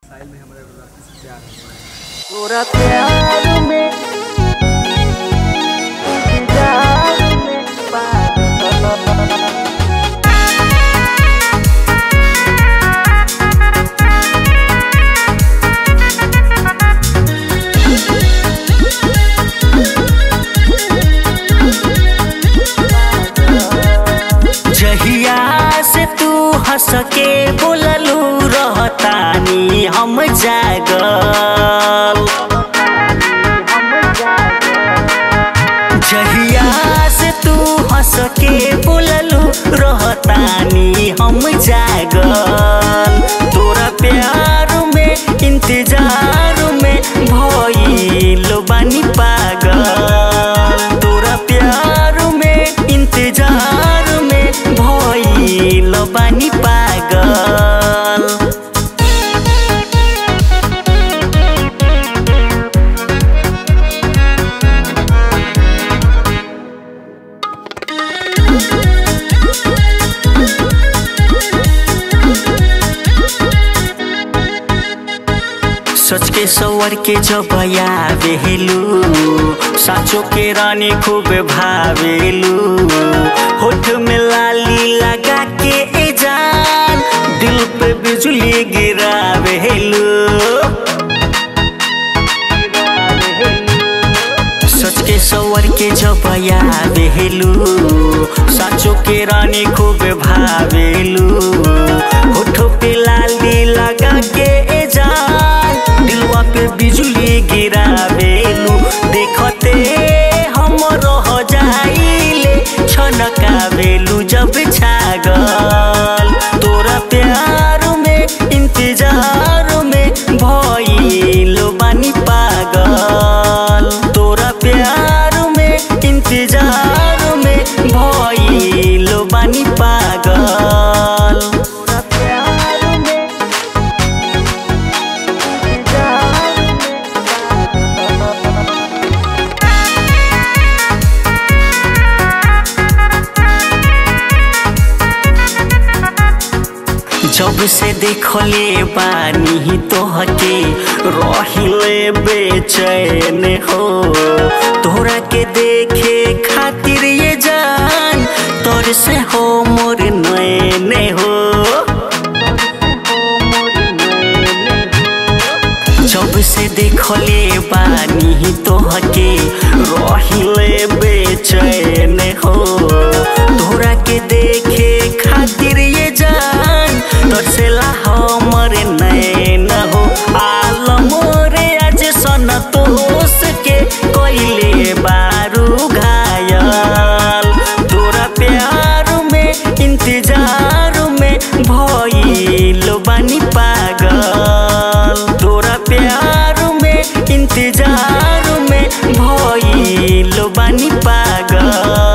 साहिल में हमारा राशि से प्यार है पूरा प्यार में इंतजार में पागल जहिया से तू हंस के बोललू रहतानी हम जागल जहिया से तू हंस के बोललू रहतानी हम जागल तोरा प्यार में इंतजार में भइल बानी पागल तोरा प्यार में इंतजार में भइल बानी पागल सच के सवर के जब आवेलू साचो के रानी खूब भावेलू होठ में लाली लगा के ए जान दिल पे बिजली गिरावेलू सच के सवर के जब आवेलू साचो के रानी खूब भावेलू होठो पे लाली लगा के ए जान दिलवा पे बिजली गिरावेलू देखते हम रह जाइले छनकावेलू जब छागल तोरा प्यार में इंतजार में भइल बानी पागल तोरा प्यार में इंतजार में भइल बानी पागल पूरा प्यार में इंतजार में पागल जब से देखले बानी तोहके रहिले बेचैन हो तोरा के देखे खातिर ये जान तोर से हो मोर नैन हो जब से देखले बानी तोहके रहिले बेचैन हो तोरा के देखे खातिर ये जान तोर से ला हमर नैन हो आलम रे आज सन तोस के कोइले बारू घायल तोरा प्यार में इंतजार में भइल बानी पागल तोरा प्यार में इंतजार में भइल बानी पागल